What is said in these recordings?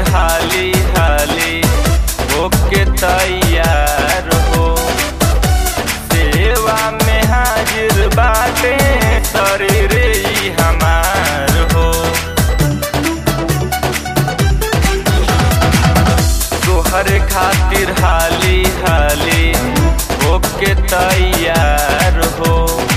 हाली हाली होके तैयार हो सेवा में हाजिर बाटे शरीर ई हमार हो तोहर खातिर हाली हाली होके तैयार हो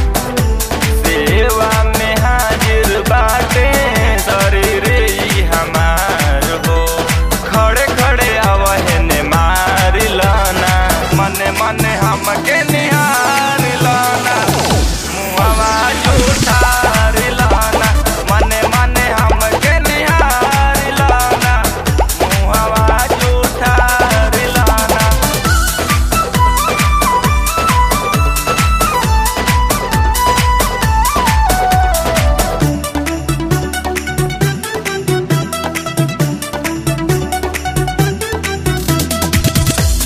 सेवा में हाजिर बाटे शरीर ई हमार हो खड़े खड़े आवहने मार लाना मने मने हमके निहार लाना मुहवा झूठार लाना मने मने हमके निहार लाना मुहवा झूठार लाना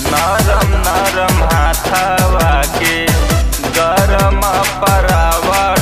नरम नरम हाथवा के गरम परावा